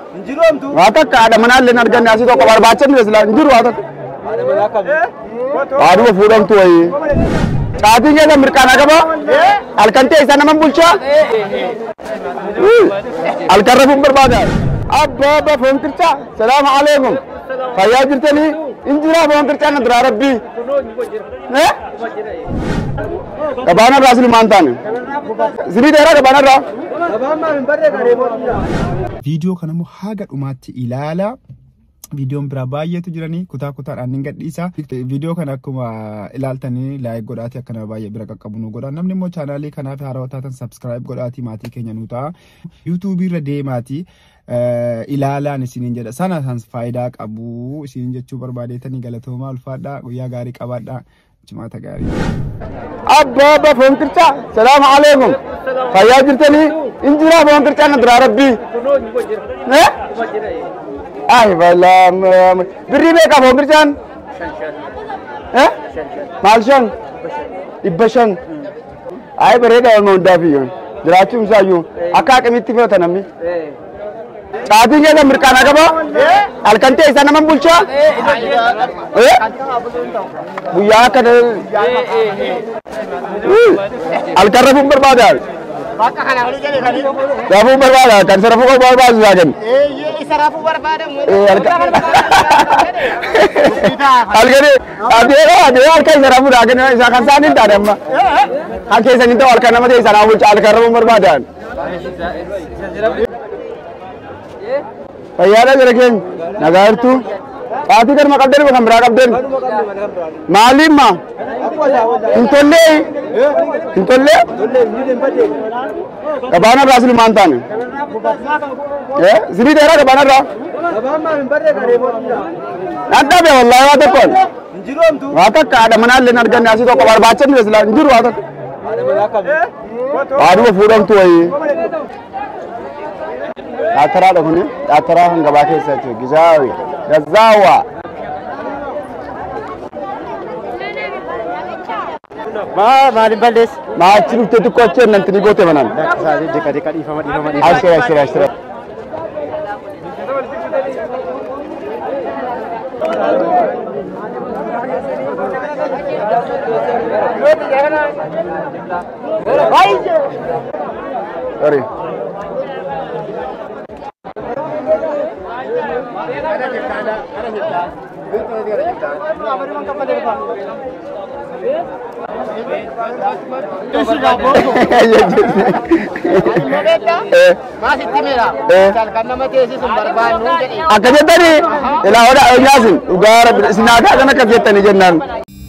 Waa takka haadha manaa illee hin arganne asii tokko barbaachisne silaa hin jiru waa takka. Haadhuma fuudhamtu wayii. Caatiin keessa mirqaana qaba. Halkan ta'e isa nama bulchaa. Halkan rafuun barbaada. Abbaa abbaa foon qircaa. Salaamu alaikum. Fayyaa jirtanii? Injiraa foon qircaa na duraa rabbii. Gabaanarraa silumaan taane. Sibii dheeraa gabaanarraa. viidiyoo kana immoo haga dhumaatti ilaala. Viidiyoon biraa baay'eetu jiranii kutaa kutaadhaan ni gadhiisa. Viidiyoo kana akkuma ilaaltanii laayik godhaati akka nama baay'ee bira qaqqabu nu godha. Namni immoo chaanaalii kanaaf haarawaa taatan sabskiraayib godhaati maatii keenya nu ta'a. Yuutuubii irra deemaati. ilaalaan isiniin jedha sana sans faayidaa qabu isiniin jechuu barbaadeetanii galatoomaa ulfaadhaa guyyaa gaarii qabaadhaa jimaata gaarii. Abbaa abbaa foon qircaa. Salaamu alaikum. Fayyaa jirtanii? Injiraa foon qircaa na duraa rabbii. Ay balaa birrii meeqa foon qircaan? Maal shan? Dhibba shan. Ay bareeda olma hundaaf iyyuu. Jiraachuun isaayyuu akka akkamitti fe'ata namni. Caatiin keessa mirqaana qaba. Halkan ta'e isa nama bulchaa. Guyyaa akka halkan rafuun barbaada. Rafuun barbaada kan isa rafuu barbaachisu isaa kennu. isa rafuu barbaadamu. Halkanii adeemaa adeemaa halkan isa rafuu daa kennu isa kan isaan hin taane amma. Kan keessan hin ta'u halkan nama ta'e isa nama bulcha halkan rafuun barbaadan. Fayyaadha jira keenya nagaa jirtu. Caatii garma qabdan kan biraa qabdan. Maaliif ma? Hin tollee? Hin tollee? Gabaanarraa silumaan taane. Sibii dheeraa gabaanarraa. Nadhabe wallaahi waa tokkoon. Waa takka haadha manaa illee hin arganne asii tokko barbaachisne silaa hin jiru waa takka. Haadhuma fuudhamtu wayii. Dhaataraadha kuni dhaataraa kan gabaa keessa jechuudha. Gizaawi. Gazaawa. Maaliin balleessi? Maachi dhuftee xiqqoo achi ennanti ni goote manan. Deqa deqa dhiifama dhiifama Ashira ashira ashira. Sorry. Eh, Maasitti meera. Eh. Kan nama teessisu hin barbaannu jedhe. Akka jettanii ilaa odaa nyaasin dhugaa rabbi isin aadaa kan akka jettanii jennaan.